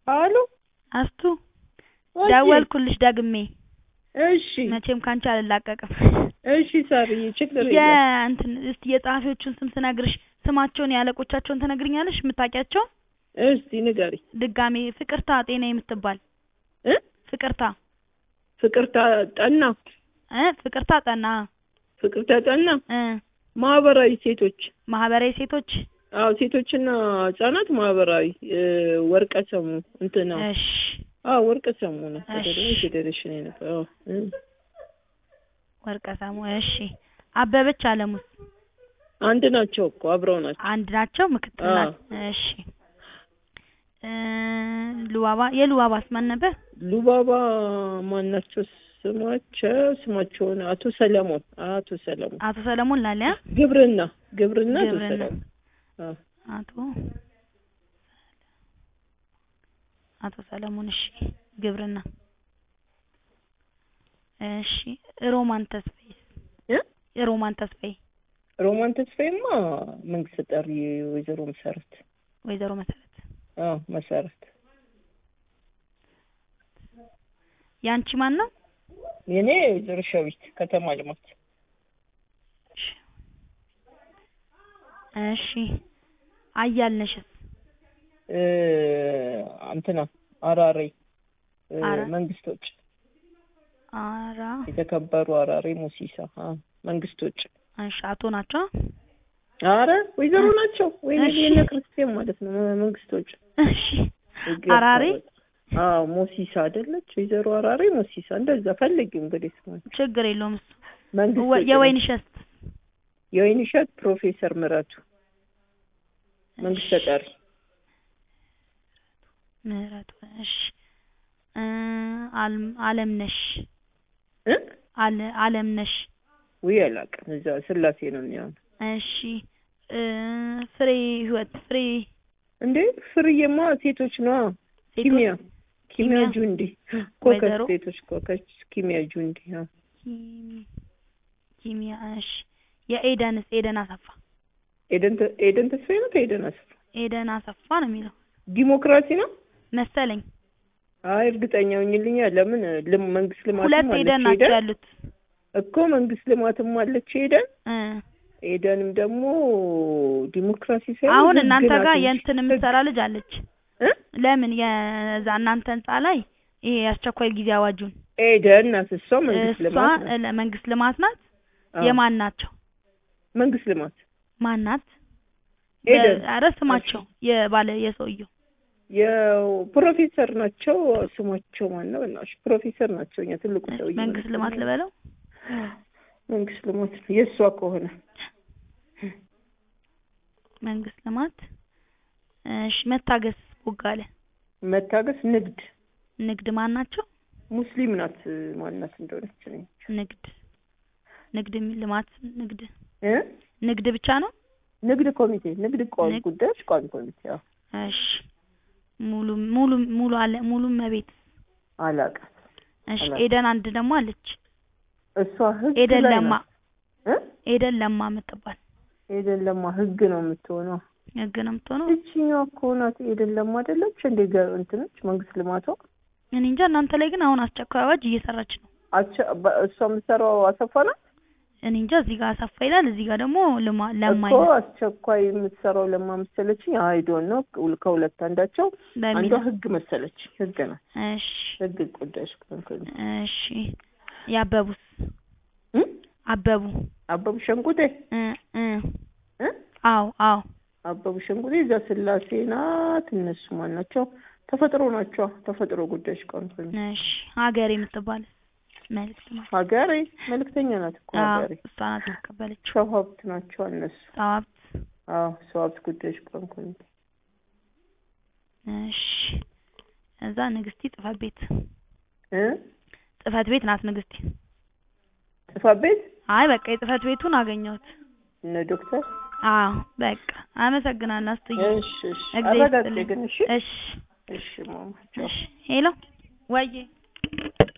አሎ አስቱ ወዬ፣ ደወልኩልሽ ደግሜ እሺ መቼም ካንቺ አልላቀቅም እሺ ሳርዬ ችግር የለም የእንትን እስቲ የጸሐፊዎቹን ስም ስነግርሽ ስማቸውን የአለቆቻቸውን ትነግሪኛለሽ የምታውቂያቸውን እስቲ ንገሪ ድጋሜ ፍቅርታ ጤና የምትባል እ ፍቅርታ ፍቅርታ ጠና እ ፍቅርታ ጠና ፍቅርታ ጠና እ ማህበራዊ ሴቶች ማህበራዊ ሴቶች አዎ ሴቶችና ህጻናት ማህበራዊ እ፣ ወርቀ ሰሙ እንትና እሺ አዎ ወርቀ ሰሙ ነው እሺ። አይደለም ፌዴሬሽን የነበረው እ። ወርቀ ሰሙ እሺ አበበች አለሙስ አንድ ናቸው እኮ አብረው ናቸው አንድ ናቸው ምክትል አዎ። ናት እሺ እ ሉባባ የሉባባስ ማን ነበር ሉባባ ማናቸው ስማቸው ስማቸውን አቶ ሰለሞን አቶ ሰለሞን አቶ ሰለሞን ላለ ግብርና ግብርና አቶ ግብርና። ሰለሞን አዎ አቶ አቶ ሰለሞን እሺ ግብርና እሺ ሮማን ተስፋዬ እ ሮማን ተስፋዬ ሮማን ተስፋዬማ መንግስት ጠሪ ወይዘሮ መሰረት ወይዘሮ መሰረት አዎ መሰረት ያንቺ ማን ነው የኔ ወይዘሮ ሸዊት ከተማ ልማት እሺ አያልነሽስ እ፣ እንትና አራሬ እ፣ አራ- መንግስቶች አራ የተከበሩ አራሬ ሙሲሳ አዎ መንግስቶች እሺ አቶ ናቸው አረ ወይዘሮ ናቸው ወይ እሺ። የነ ክርስቲያን ማለት ነው መንግስቶች እሺ አራሬ አዎ ሞሲሳ አይደለች ወይዘሮ አራሬ ሞሲሳ እንደዛ ፈልጊ እንግዲህ ስሟን ችግር የለውም እሱ መንግስት ወ- የወይን እሸት የወይን እሸት ፕሮፌሰር ምረቱ መንግስት ተጠሪ ምህረቱ እሺ እ አልም አለምነሽ እ አለ አለምነሽ ውይ አላውቅም እዛ ስላሴ ነው የሚሆነው እሺ እ ፍሬ ህይወት ፍሬ እንዴ ፍርዬማ ሴቶች ነዋ ሴቶች ኪሚያ ኪሚያ ኪሚያ። ጁንዲ ኮከስ ወይዘሮ? ሴቶች ኮከስ ኪሚያ ጁንዲ አዎ ኪሚ- ኪሚያ እሺ የኤደንስ ኤደን አሰፋ ኤደን ተ- ኤደን ተስፋዬ ነው ከኤደን አስፋ ኤደን አሰፋ ነው የሚለው ዲሞክራሲ ነው መሰለኝ አይ እርግጠኛ ሆኝልኛ ለምን ልም መንግስት ልማትም ሁለት አለች ኤደን ናቸው ኤደን ያሉት እኮ መንግስት ልማትም አለች ኤደን እ ኤደንም ደግሞ ዲሞክራሲ ሳይሆን አሁን ህግ እናንተ ናት ጋር እንጂ የእንትን ህግ። የምትሰራ ልጅ አለች እ? ለምን የዛ እናንተ ህንጻ ላይ ይሄ የአስቸኳይ ጊዜ አዋጁን ኤደን ናት እሷ መንግስት እሷ ልማት ናት ለ- መንግስት ልማት ናት አዎ። የማን ናቸው መንግስት ልማት ማን ናት ኤደን ኧረ ስማቸው የባለ የሰውየው የፕሮፌሰር ናቸው ስማቸው ማን ነው በእናትሽ ፕሮፌሰር ናቸው እኛ ትልቁ ሰውዬ መንግስት ልማት ልበለው መንግስት ልማት ነው የእሷ ከሆነ መንግስት ልማት እሺ መታገስ ቦጋለ መታገስ ንግድ ንግድ ማን ናቸው ሙስሊም ናት ማናት እንደሆነች እኔ ንግድ ንግድ የሚል ልማት ንግድ እ ንግድ ብቻ ነው ንግድ ኮሚቴ ንግድ ቋሚ ንግድ- ጉዳዮች ቋሚ ኮሚቴ አዎ እሺ ሙሉ ሙሉ ሙሉ አለ ሙሉ መቤት አላውቅም እሺ አላውቅም። ኤደን አንድ ደግሞ አለች እሷ ህግ ኤደን ላይ ለማ ናት እ ኤደን ለማ የምትባል ኤደን ለማ ህግ ነው የምትሆነው ህግ ነው የምትሆነው እቺኛዋ እኮ ናት ኤደን ለማ አይደለች እንዴ ገ- እንትነች መንግስት ልማቷ እኔ እንጃ እናንተ ላይ ግን አሁን አስቸኳይ አዋጅ እየሰራች ነው አቸ በ- እሷ የምትሰራው አሰፋ ናት እኔ እንጃ እዚህ ጋር አሰፋ ይላል እዚህ ጋር ደግሞ ልማ ለማ እኮ ይላል አስቸኳይ የምትሰራው ለማ መሰለችኝ አይዶን ነው ከሁለት አንዳቸው አንዷ በሚል ህግ መሰለች ህግ ናት እሺ ህግ ጉዳዮች ቋሚ ኮሚቴ እሺ ያበቡስ እ? አበቡ አበቡ ሸንቁጤ እ እ እ? አዎ አዎ አበቡ ሸንቁጤ እዛ ስላሴ ናት እነሱ ማን ናቸው ተፈጥሮ ናቸው ተፈጥሮ ጉዳዮች ቋሚ ኮሚቴ እሺ ሀገር የምትባል መልዕክት ማለት ሀገሬ መልእክተኛ ናት እኮ አዎ ሀገሬ እሷ ናት የተቀበለችው ሰው ሀብት ናቸው እነሱ ጸዋብት አዎ ሰው ሀብት ጉዳዮች ቋሚ ኮሚቴ እሺ እዛ ንግስቲ ጽፈት ቤት እ ጽፈት ቤት ናት ንግስቲ ጽሕፈት ቤት አይ በቃ የጽፈት ቤቱን አገኘሁት እነ ዶክተር አዎ በቃ አመሰግናለሁ አስትዬ እሺ እሺ እግዚአብሔር አረጋግጤ ይስጥልኝ ግን እሺ እሺ እሺ ማማ ቻው እሺ ሄሎ ወዬ